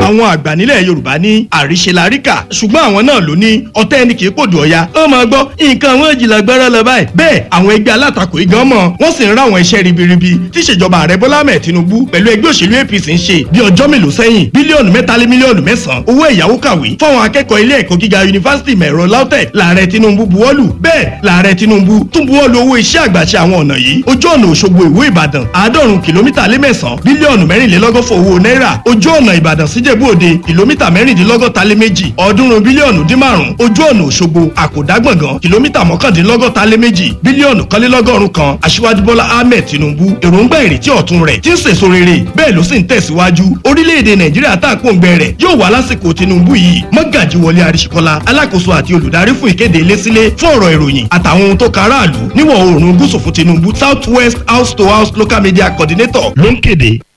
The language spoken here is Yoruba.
àwọn àgbà nílẹ̀ yorùbá ní àríṣe láríkà ṣùgbọ́n àwọn náà ló ní ọ̀tẹ́ ẹni kì í pòdù ọ̀ya ó máa gbọ́ nǹkan àwọn ìjìnlẹ̀ gbọ́rọ̀ lọ báyìí bẹ́ẹ̀ àwọn ẹgbẹ́ alátakò igan mọ̀ wọ́n sì ń ráwọn iṣẹ́ ribiribi tí ìṣèjọba ààrẹ bọ́lá ahmed tinubu pẹ̀lú ẹgbẹ́ òṣèlú apc ń ṣe bí ọjọ́ mélòó sẹ́yìn bílíọ̀nù mẹ́ta lé mílíọ̀nù mẹ́sàn-án owó ẹ̀yáwó kàwé fáwọn akẹ́kọ̀ọ́ ilé ẹ̀kọ́ gíga yunifásitì mẹ̀rọ lautech lààrẹ tinubu buwọ́lù bẹ́ẹ̀ lààrẹ tinubu tún buwọ́lù owó iṣẹ́ àgbàṣe àwọn ọ̀nà yìí ojú ọ̀nà òṣogbo ìwó ìbàdàn àádọ́rùn kìlómítà lé mẹ́sàn-án bílíọ̀nù mẹ́rìnlélọ́gọ́fọ̀ owó náírà ojú ọ̀nà ìbàdàn síjẹ̀bú òde kìlómítà mẹ́rìndínlọ́gọ́ta lé méjì ọ̀ọ́dúnrún bílíọ̀nù dín márùn-ún ojú ọ̀nà òṣogbo àkòdágbọ̀ngàn kìlómítà mọ́kàndínlọ́gọ́ta lé méjì bílíọ̀nù kọ́lélọ́gọ́rùn kan aṣíwájú bọ́lá ahmed tinubu èròǹgbà ìrètí ọ̀tun rẹ̀ tí ń sèso rere bẹ́ẹ̀ ló sì ń tẹ̀síwájú orílẹ̀-èdè nàìjíríà tá à ń pòǹgbẹ rẹ̀ yóò wá lásìkò tinubu yìí mọ́gàjì wọlé àríṣekọ́lá alákòóso àti olùdarí fún ìkéde ilé-sílé fún ọ̀rọ̀ ìròyìn àtàwọn ohun tó kan aráàlú níwọ̀ oòrùn gúúsù fún tinubu south west house to house local media coordinator ló ń kéde